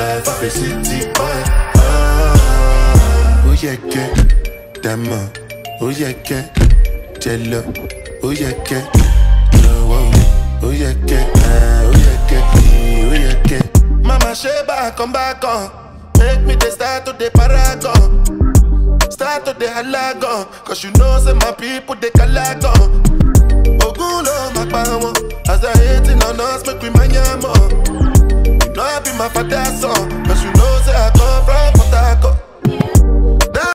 life of a city boy. Ah, oh yeah, get dama. Oh yeah, get jello. Oh yeah, get no. Oh, oh yeah, get ah. Oh yeah, get oh yeah, get. Mama Sheba, come back on. Make me the start to the paragon. Start to the halagon. Cause you know, say my people, they calagon. Ogun lo ma pa wọn. As they hating on us, make we mind ya more. You know I be my father's son.